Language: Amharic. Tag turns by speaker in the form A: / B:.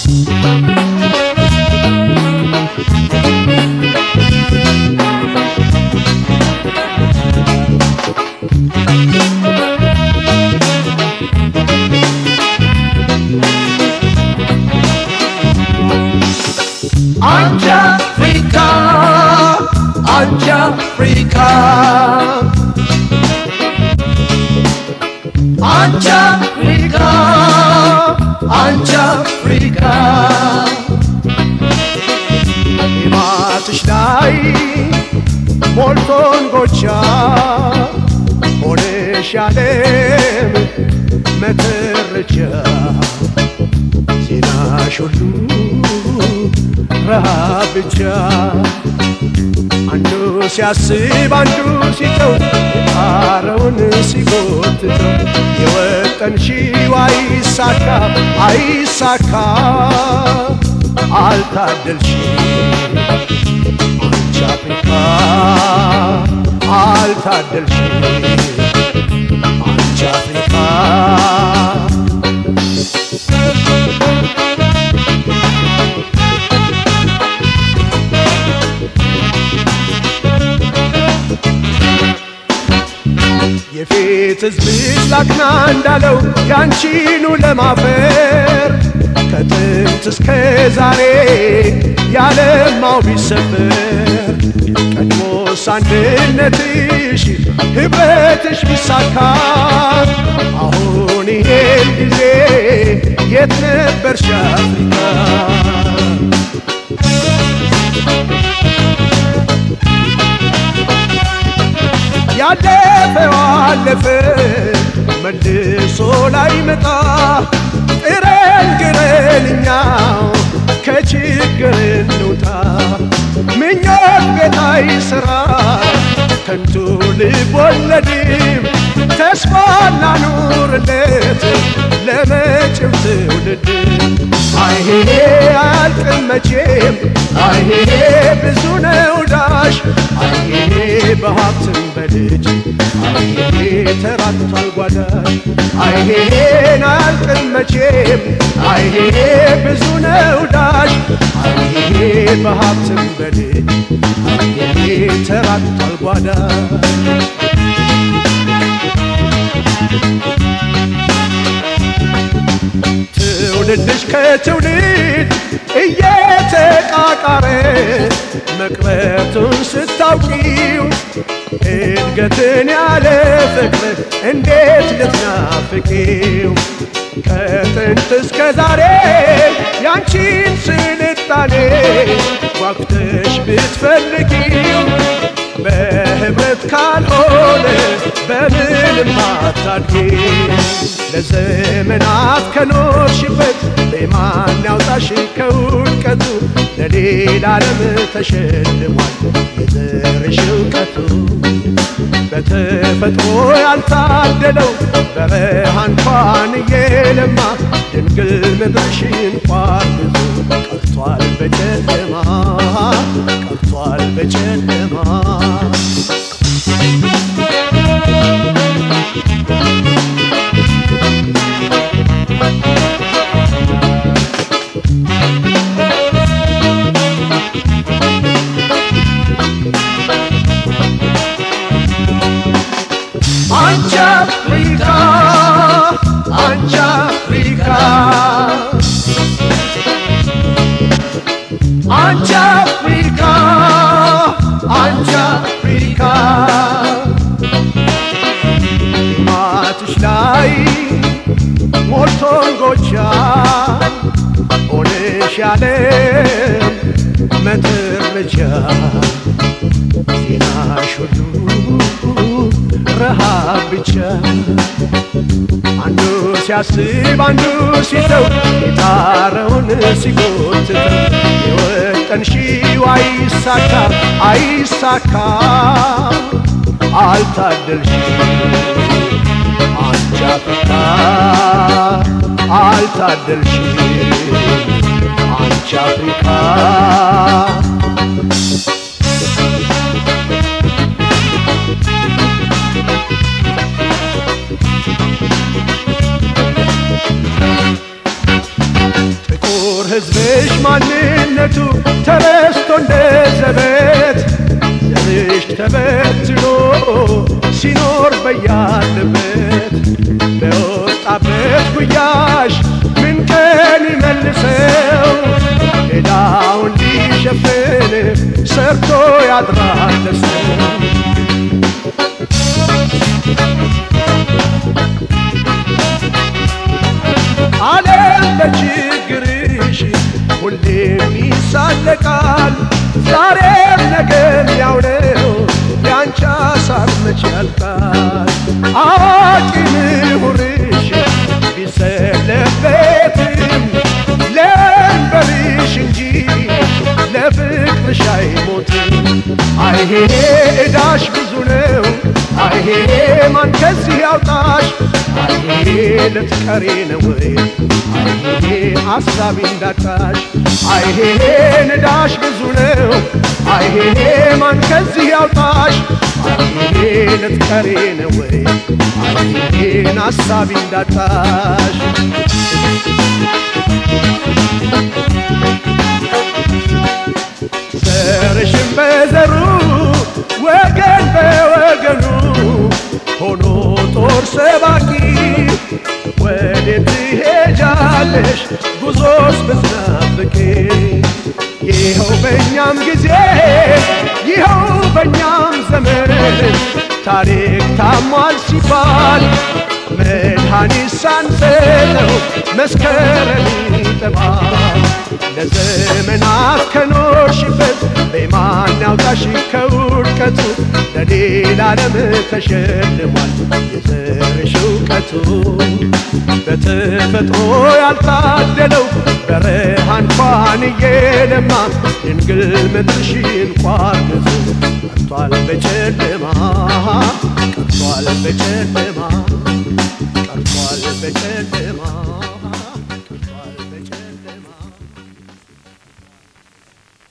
A: አንቺ አፍሪካ አንቺ አፍሪካ አንቺ አፍሪካ አንቺ አፍሪካ
B: ማትሽ ላይ ሞልቶን ጎቻ ሆነሽ ያለም መተረቻ ዜናሽ ሁሉ ረሃብ ብቻ አንዱ ሲያስብ አንዱ ሲተው የጣረውን ሲጎትተው የወጠንሺው አይሳካ አይሳካ አልታደልሽ አንቺ አፍሪካ አልታደልሽ አንቺ አፍሪካ የፊት ሕዝብሽ ላክና እንዳለው ያንቺኑ ለማፈር ከጥንት እስከ ዛሬ ያለማው ቢሰበር ቀድሞስ አንድነትሽ ኅብረትሽ ቢሳካ አሁን ይሄን ጊዜ የት ነበርሽ አፍሪካ? ያለፈው አለፈ መልሶ ላይመጣ ጥረን ግረን እኛው ከችግር እንውጣ። ምኞት ቤት አይስራ ከንቱ ልብ ወለድም ተስፋ እናኑርለት ለመጪው ትውልድ አይሄ አያልቅም መቼም አይሄ ብዙ ነው ዳሽ አይሄ በሀብትም በልጅ አይሄ ተራቅቷል ጓዳሽ አይሄን አያልቅም መቼም አይሄ ብዙ ነው ዳሽ አይሄ በሀብትም በልጅ አይሄ ተራቅቷል ጓዳሽ ትውልድሽ ከትውልድ እየተቃቃረ መቅረቱን ስታውቂው እድገትን ያለ ፍቅር እንዴት ልትናፍቂው? ከጥንት እስከ ዛሬ ያንቺን ስልጣኔ ጓጉተሽ ብትፈልጊው በህብረት ካልሆነ በምንም አታድጊ። ለዘመናት ከኖርሽበት በማን ያውጣሽ ከውድቀቱ ለሌላ ዓለም ተሸልሟል የዘርሽ እውቀቱ። በተፈጥሮ ያልታደለው በረሃ እንኳን እየለማ ድንግል ምድርሽ እንኳን ብዙ ቀርቷል በጨለማ ቀርቷል በጨለማ
A: አንቺ አፍሪካ አንቺ አፍሪካ አንቺ አፍሪካ አንቺ አፍሪካ
B: ማትሽ ላይ ሞልቶን ጎቻ ሆነሽ ያለ መተረቻ ዜናሽ ሁሉ ረሃብ ብቻ አንዱ ሲያስብ አንዱ ሲተው የጣረውን ሲጎትተው የወጠንሺው አይሳካ አይሳካ አልታደልሽ አንቺ አፍሪካ አልታደልሽ አንቺ አፍሪካ ጥቁር ጥቁር ሕዝብሽ ማንነቱ ተረስቶ እንደ ዘበት ዘርሽ ተበትኖ ሲኖር በያለበት በወጣበት ጉያሽ ምን ቀን ይመልሰው ሌላውን ሊሸፍን ሰርቶ ያድራል ለሰው ዓለም በችግርሽ ሁሌም ይሳለቃል። ዛሬም ነገም ያው ነው ያንቺ ሐሳብ መች ያልቃል። አዋቂ ምሁርሽ ቢሰለበትም ለእንበልሽ እንጂ ለፍቅርሽ አይሞትም። አይሄ ዕዳሽ ብዙ ነው አይሄ ማን ከዚህ ያውጣሽ አይሄ ልትቀሪ ነው ወይ አይሄ አሳቢ እንዳጣሽ አይሄ ንዳሽ ብዙ ነው አይሄ ማን ከዚህ ያውጣሽ አይሄ ልትቀሪ ነው ወይ አይሄን አሳቢ እንዳጣሽ ዘርሽን በዘሩ ወገን በወገኑ ሆኖ ጦር ሰባቂ ወዴት ትሄጃለሽ ጉዞስ ብትናፍቂ ይኸው በእኛም ጊዜ ይኸው በእኛም ዘመን ታሪክ ታሟል ሲባል መድኃኒት ሳንሰጠው መስከረም ይጠባል ለዘመናት ከኖርሽበት በማን ያውጣሽ ከውድቀቱ ለሌላ ዓለም ተሸልሟል የዘርሽ እውቀቱ በተፈጥሮ ያልታደለው በረሃ እንኳን እየለማ ድንግል ምድርሽ እንኳን ብዙ ቀርቷል በጨለማ ቀርቷል በጨለማ ቀርቷል በጨለማ